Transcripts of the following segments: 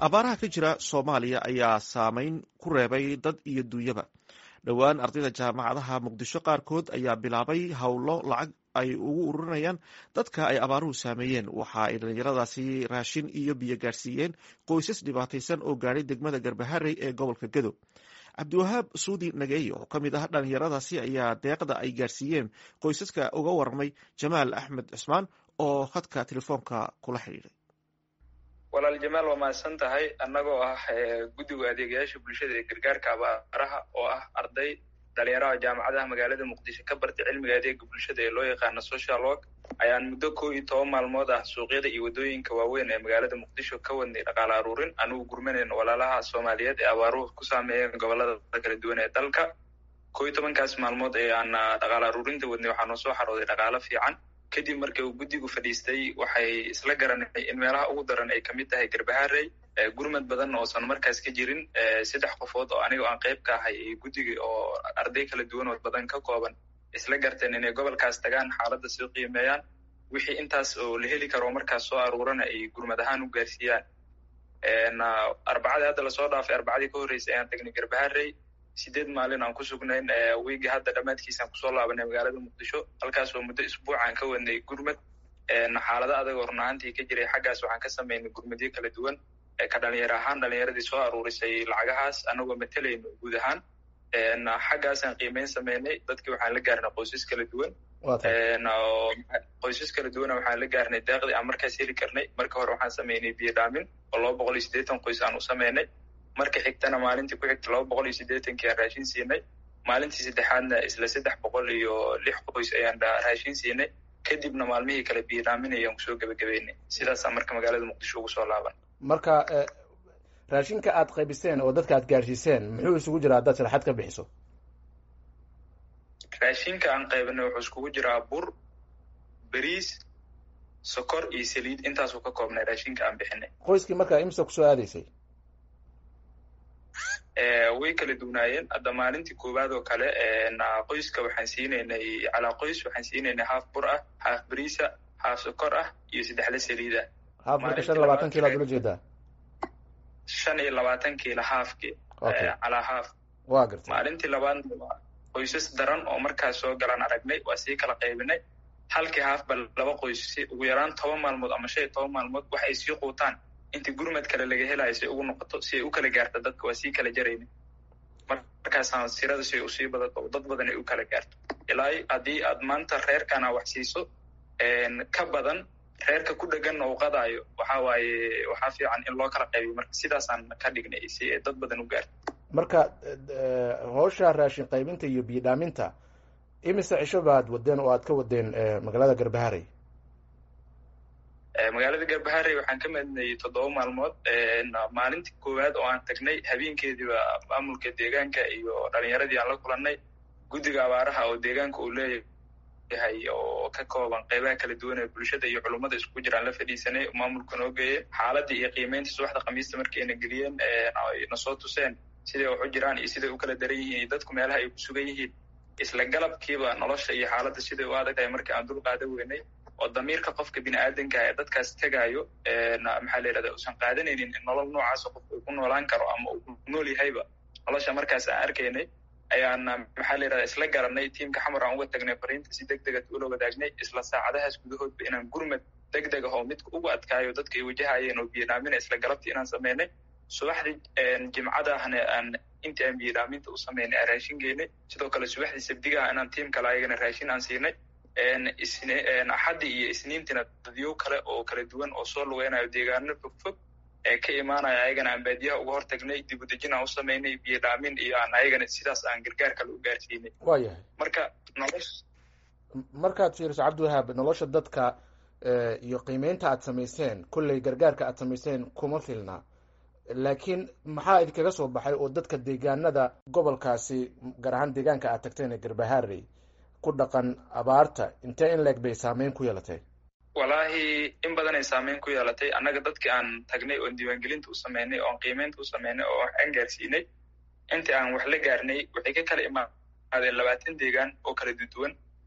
abaaraha ka jira soomaaliya ayaa saameyn ku reebay dad iyo duunyaba dhowaan ardayda jaamacadaha muqdisho qaarkood ayaa bilaabay howlo lacag ay ugu ururinayaan dadka ay abaaruhu saameeyeen waxa ay dhallinyaradaasi raashin iyo biyo gaadhsiiyeen qoysas dhibaataysan oo gaadhay degmada garbaharey ee gobolka gedo cabdiwahaab suudi nageey oo ka mid ah dhallinyaradaasi ayaa deeqda ay gaadhsiiyeen qoysaska uga warramay jamaal axmed cusmaan oo khadka telefoonka kula xidhiidhay walaal jamaal waa mahadsan tahay annagoo ah guddiga adeegayaasha bulshada ee gargaarka abaaraha oo ah arday dhalinyaraha jaamacadaha magaalada muqdisho ka bartay cilmiga adeega bulshada ee loo yaqaano social work ayaan muddo kow iyo toban maalmood ah suuqyada iyo waddooyinka waaweyn ee magaalada muqdisho ka wadnay dhaqaale aruurin anugu gurmanayno walaalaha soomaaliyeed ee abaaruhu ku saameeyeen gobolada kala duwan ee dalka kow iyo tobankaas maalmood ee aan dhaqaale aruurinta wadnay waxaa noo soo xarooday dhaqaalo fiican kadib markii uu guddigu fadhiistay waxay isla garanay in meelaha ugu daran ay kamid tahay garbaharey gurmad badan oosan markaas ka jirin saddex qofood oo aniga aan qayb ka ahay iyo guddiga oo arday kala duwan oo badan ka kooban isla garteen inay gobolkaas tagaan xaaladda soo qiimeeyaan wixii intaas oo la heli karo markaas soo aruurana ay gurmad ahaan u gaarsiiyaan arbacadii hadda lasoo dhaafay arbacadii ka horreysay ayaan tagnay garbaharey sideed maalin aan ku sugnayn wiigi hadda dhammaadkiisaan kusoo laabanay magaalada muqdisho halkaas oo muddo isbuucaan ka wadnay gurmad xaalado adag oo run ahaantii ka jiray xaggaas waxaan ka samaynay gurmadyo kala duwan ka dhalinyaro ahaan dhalinyaradii soo aruurisay lacagahaas anagoo matalayno guud ahaan xaggaasaan qiimeyn samaynay dadkii waxaan la gaarnay qoysas kala duwan qoysas kala duwana waxaan la gaarnay deeqdii aan markaas heli karnay marka hore waxaan samaynay biyo dhaamin oo laba boqol iyo siddeetan qoys aan u samaynay marka xigtana maalintii ku xigta laba boqol iyo siddeetankii aan raashin siinay maalintii saddexaadna isla saddex boqol iyo lix qoys ayaan raashin siinay kadibna maalmihii kale biidhaaminay ayaan kusoo gebagabeynay sidaasaan marka magaalada muqdisho ugu soo laaban marka raashinka aad qaybiseen oo dadka aad gaadhsiiseen muxuu isugu jiraa haddaad sharaxaad ka bixiso raashinka aan qaybinay wuxuu iskugu jiraa bur beriis sokor iyo saliid intaasuu ka koobnay raashinka aan bixinay qoyskii markaa imsa kusoo aadaysay way kala duwnaayeen hadda maalintii koowaad oo kale qoyska waxaan siinaynay calaa qoys waxaan siinaynay haaf bur ah haaf beriisa haaf sokor ah iyo saddexle saliid ah haaf marka shan iyo labaatan kiilo ad ula jeedaa shan iyo labaatan kiilo haafki calaa haaf wa gartay maalintii labaadna qoysas daran oo markaas soo galaan aragnay waa sii kala qaybinay halkii haafba laba qoys si ugu yaraan toban maalmood ama shan iyo toban maalmood wax ay sii quutaan intii gurmad kale laga helayo si ugu noqoto si ay u kala gaarto dadka waa sii kala jarayna markaasaan sirada si ay usii badato oo dad badan ay u kala gaarto ilaa haddii aad maanta reerkana wax siiso ka badan reerka ku dheganna uu qadaayo waxa waaye waxaa fiican in loo kala qaybiyo marka sidaasaan ka dhignay si ay dad badan u gaarto marka howsha raashin qaybinta iyo biyo dhaaminta imise cisho baad wadeen oo aad ka wadeen magaalada garbaharey magaalada garbaharey waxaan ka madnayay toddoba maalmood maalintii koowaad oo aan tagnay habeenkeediiba maamulka deegaanka iyo dhalinyaradii aan la kulannay guddiga abaaraha oo deegaanka uu leeyahay oo ka kooban qeybaha kala duwan ee bulshada iyo culummada iskugu jiraan la fadhiisanay maamulka noo geeyey xaaladii iyo qiimeynta subaxda khamiista markii ayna geliyeen na soo tuseen siday wax u jiraan iyo siday u kala daran yihiin iyo dadku meelaha ay ku sugan yihiin isla galabkiiba nolosha iyo xaaladda siday u adag tahay markii aan dul qaada weynay oo damiirka qofka bini aadanka ee dadkaas tegaayo maxaa la yidhahda usan qaadanaynin in nolol noocaasa qofka uu ku noolaan karo ama uu ku nool yahayba nolosha markaas aan arkaynay ayaan maxaa la yidhahda isla garanay tiimka xamar aan uga tagnay fariinta si deg dega ula wadaagnay isla saacadahaas gudahoodba inaan gurmad deg deg ah oo midka ugu adkaayo dadka ay wajahayeen oo biyodhaamina isla galabtii inaan samaynay subaxdii jimcadahna aan intii aan biyodhaaminta u samaynay aan raashin geynay sidoo kale subaxdii sabdigaha inaan tiim kale ayagana raashin aan siinay axaddii iyo isniintiina dadyow kale oo kala duwan oo soo lugeynayo deegaano fogfog ee ka imaanaya ayagana aan baadiyaha uga hortagnay dibudejin aan u samaynay biyo dhaamin iyo aan ayagana sidaas aan gargaar kale u gaarsiinay wa yahay marka nolosh markaad fiiriso cabdiwahaab nolosha dadka iyo qiimeynta aad samayseen kolley gargaarka aad samayseen kuma filna laakiin maxaa idinkaga soo baxay oo dadka deegaanada gobolkaasi gaar ahaan deegaanka aad tagteen ee garbaharey ku dhaqan abaarta intee in leeg bay saameyn ku yeelatay wallaahi in badan ay saameyn ku yeelatay annaga dadkii aan tagnay oon diiwaangelinta u sameynay oon qiimeynta u sameynay oo aan gaarsiinay intii aan wax la gaarnay waxay ka kala imaadeen labaatan deegaan oo kala duduwan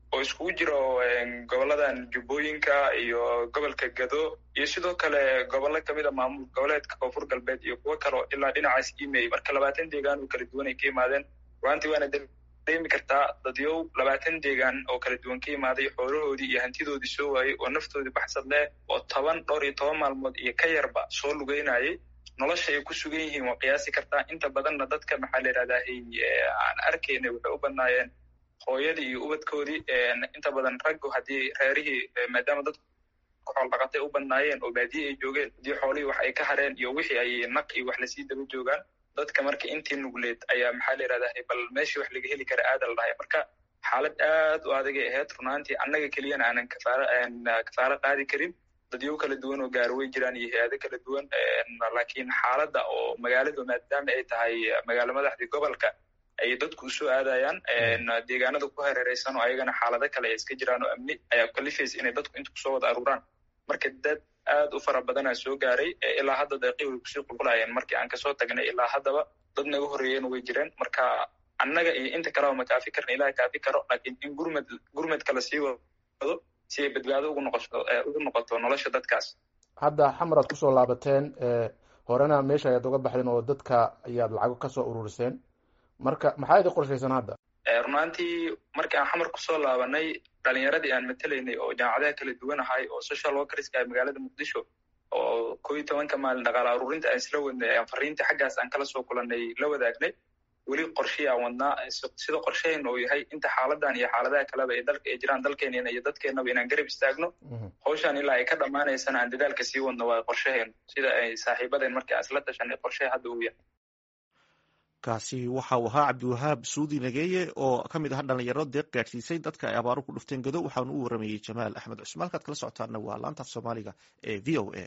oo iskugu jiro goboladan jubbooyinka iyo gobolka gado iyo sidoo kale gobollo kamid a maamul goboleedka koonfur galbeed iyo kuwo kaleo ilaa dhinacaas imey marka labaatan deegaan oo kala duwan ay ka yimaadeen ruantii waana dareemi kartaa dadyow labaatan deegaan oo kala duwan ka yimaaday xoolahoodii iyo hantidoodii soo waayey oo naftoodii baxsad leh oo toban dhowr iyo toban maalmood iyo ka yarba soo lugeynayay nolosha ay ku sugan yihiin waa qiyaasi kartaa inta badanna dadka maxaa la yidhahdaa aan arkayna waxay u badnaayeen hooyadii iyo ubadkoodii inta badan raggu haddii reerihii maadaama dadku xool dhaqatay u badnaayeen oo baadiye ay joogeen haddii xoolihii wax ay ka hareen iyo wixii ay naq iyo wax lasii daba joogaan dadka marka intii nugleed ayaa maxaa la yidhahdaa bal meeshii wax laga heli kara aada la dhahay marka xaalad aad u adagay ahayd runaantii annaga keliyana aanan kafaara kafaaro qaadi karin dadyo kala duwan oo gaaro way jiraan iyo hay-ado kala duwan laakiin xaaladda oo magaaladu maadaama ay tahay magaalo madaxdii gobolka ay dadku usoo aadayaan deegaanada ku hareereysan oo ayagana xaalado kale ay iska jiraan oo amni ayaa kalifaysa inay dadku inta kusoo wada aruuraan marka dad aad u fara badanaa soo gaaray ilaa hadda deeqii way kusii qulqulayeen markii aan kasoo tagnay ilaa haddaba dad naga horreeyeen way jireen marka annaga iyo inta kaleba ma kaafi karna ilaha kaafi karo laakiin in gurmad gurmad kale sii wado si ay badbaado ugu noqoto ugu noqoto nolosha dadkaas hadda xamar aad kusoo laabateen horena meesha ayaad uga baxdeen oo dadka ayaad lacago kasoo ururiseen marka maxaa idin qorshaysan hadda runaantii markii aan xamar kusoo laabanay dhalinyaradii aan matelaynay oo jaamacadaha kala duwan ahay oo social workerska ah magaalada muqdisho oo ko iyo tobanka maalin dhaqaala aruurinta aan isla wadnay aan fariintii xaggaas aan kala soo kulanay la wadaagnay weli qorshihii aan wadnaa sida qorshahayna uu yahay inta xaaladan iyo xaaladaha kaleba ee dalka ay jiraan dalkeenina iyo dadkeenaba inaan garab istaagno hawshan ilaa ay ka dhammaanaysana aan dadaalka sii wadno waa qorshahaynu sida ay saaxiibadeen markii aan isla tashanay qorshaha hadda uu yahay kaasi waxa uu ahaa cabdiwahaab suudi nageeye oo ka mid aha dhalinyaro deeq gaadhsiisay dadka ay abaaru ku dhufteen gado waxaanu u waramayey jamaal axmed cusmaan halkaad kala socotaana waa laanta af soomaaliga ee v o a